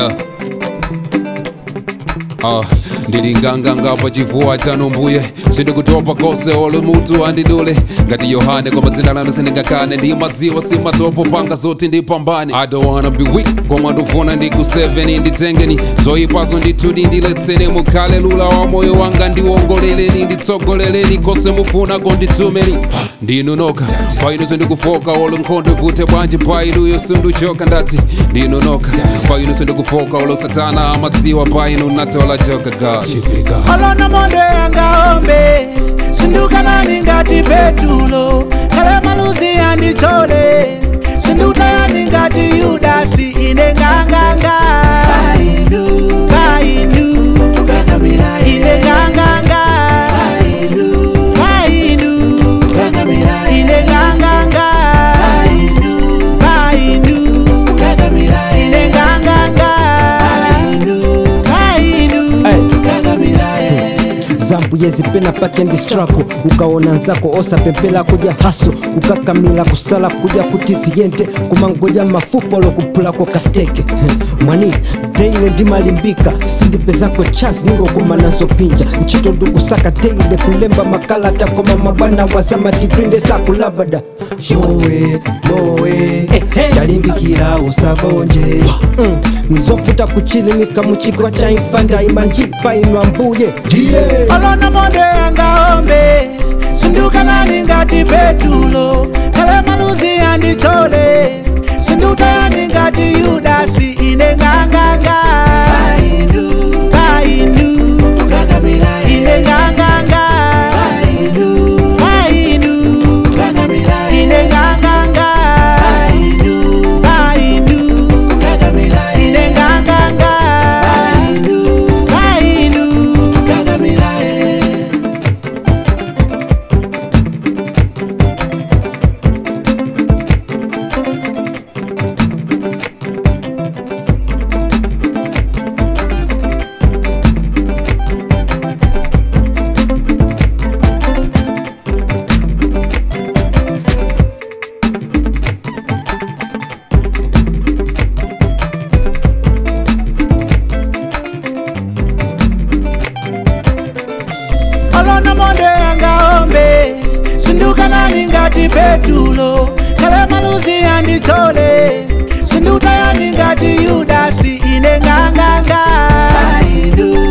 Yeah. Uh, ndilinganganga pachifuwa chanu mbuye sindikutopa kose olo mutu andidule ngati yohane koma dzina lanu sindingakane ndi madziwa simatopo panga zoti ndipambane i don't wanna be weak koma ndufuna ndiku 7 nditengeni zoyipazo ndithudi ndiletseni mukhale lula wa moyo wanga ndiwongoleleni nditsogoleleni kose mufuna konditumeni ndinu noka paino sindikufoka olo nkhondo vute bwanji painuyo sinduchoka ndati ndinu noka paino sindikufoka olo satana amadziwa paino natola joka god chifika olona monde yangaombe sindukanani ngati petulo kale maluzi yandichole sindutayani ngati yudasi ine nganganga kainu ine nganganga kainu ine nganganga kainu ine nganganga kainu zambuye zipena pakendi strako ukaona nzako osa pempela kuja haso kukakamila kusala kuja kutiziyente kumangoja mafupolo kupulako kasteke mwani deile ndimalimbika sindipezako chance ningokuma nazo pinja ntchito ndikusaka deile kulemba makalata koma mabwana wazama tigrinde sakulabada yowe lowe talimbikira usagonje Mm, nzofuta kuchilimika muchigwa cha infanda imanjipa inwa mbuye yeah. olona monde yangaombe sindukanani ngati petulo kale maluzi yandichole sindutayani ngati yudasi ine nganganga kainu ine nganganga kainu ine nganganga kainu ine nganganga kainu olona monde yangaombe sindukanani ngati petulo kale maluzi yandichole sindutayani ngati yudasi ine nganganga kainu